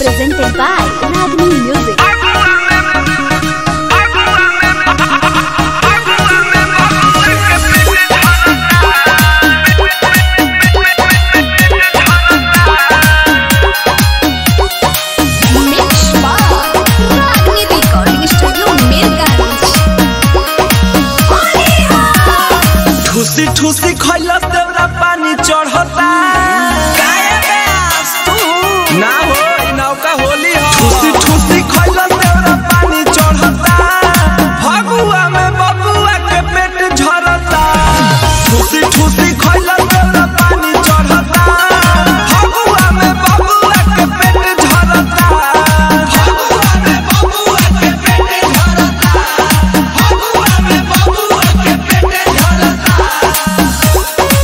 presented by Ragini Music. Mix by Ragini Recording Studio, Mirgans. ठूसी ठूसी खैला देवरा पानी चढ़ता ना हो ई नौका होली हो ठूसी ठूसी खैला देवरा पानी चढ़ता भगुआ में बबुआ के पेट झरता ठूसी ठूसी खैला देवरा पानी चढ़ता भगुआ में बबुआ के पेट झरता भगुआ में बबुआ के पेट झरता भगुआ में बबुआ के पेट झरता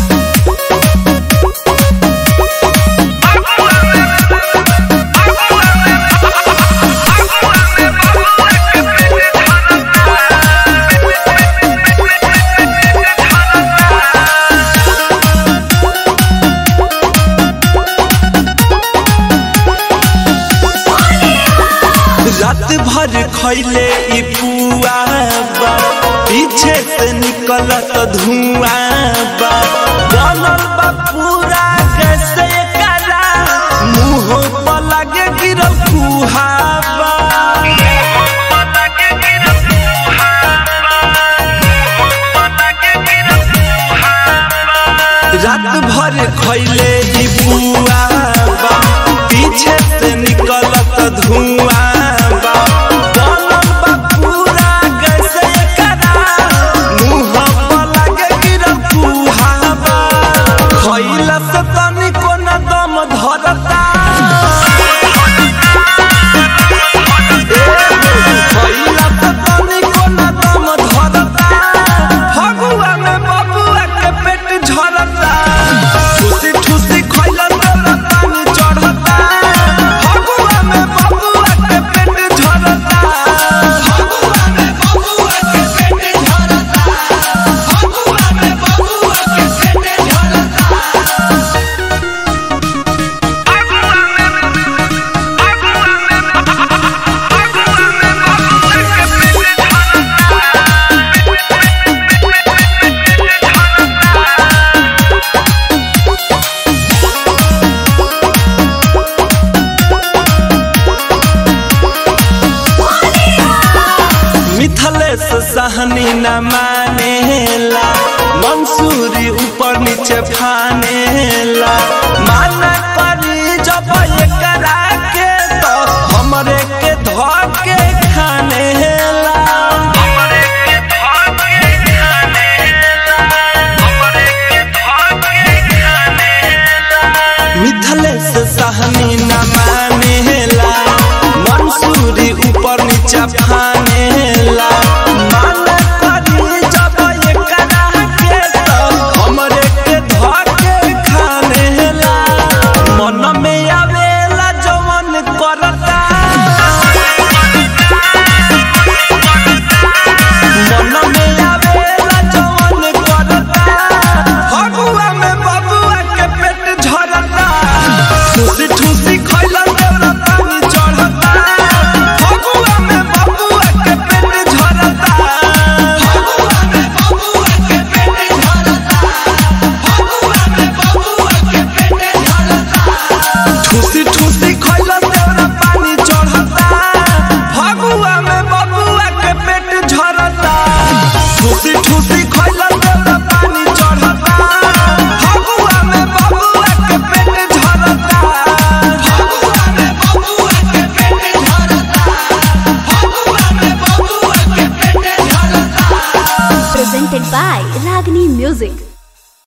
रात भर खैले ई पुआ बा पीछे से निकलत धुआं बा बनल बा पूरा कैसे करा मुंह पर लगे गिरल कुहाबा रात भर खैले ई पुआ बा पीछे से निकलत धुआं बा बनल बा पूरा कैसे करा मुंह पर लगे गिरल कुहाबा खैला से तनिको न दम धरता खैला से तनिको न दम धरता फगुआ में बबुआ के पेट झरता ठूसी ठूसी खैला देवरा पानी चढ़ता फगुआ में बबुआ के पेट झरता फगुआ में बबुआ के पेट झरता फगुआ में बबुआ के पेट झरता मिथलेश सहनी न मानेला मंसूरी ऊपर नीचे फानेला माना करी जब एकरा के तो हमरे के धके खानेला मिथलेश सहनी न मानेला मंसूरी ऊपर नीचे फानेला माना करी जब एकरा के तो हमरे के धके खानेला मन में आवेला जवन करता मन में आवेला जवन करता फगुआ में बबुआ के पेट झरता ठूसी ठूसी खैला देवरा पानी चढ़ता फगुआ में बबुआ के पेट झरता फगुआ में बबुआ के पेट झरता फगुआ में बबुआ के पेट झरता ठूसी ठूसी खैला देवरा पानी चढ़ता फगुआ में बबुआ के पेट झरता ठूसी ठूसी खैला देवरा पानी चढ़ता फगुआ में बबुआ के पेट झरता फगुआ में बबुआ के पेट झरता फगुआ में बबुआ के पेट झरता Presented by Ragini Music.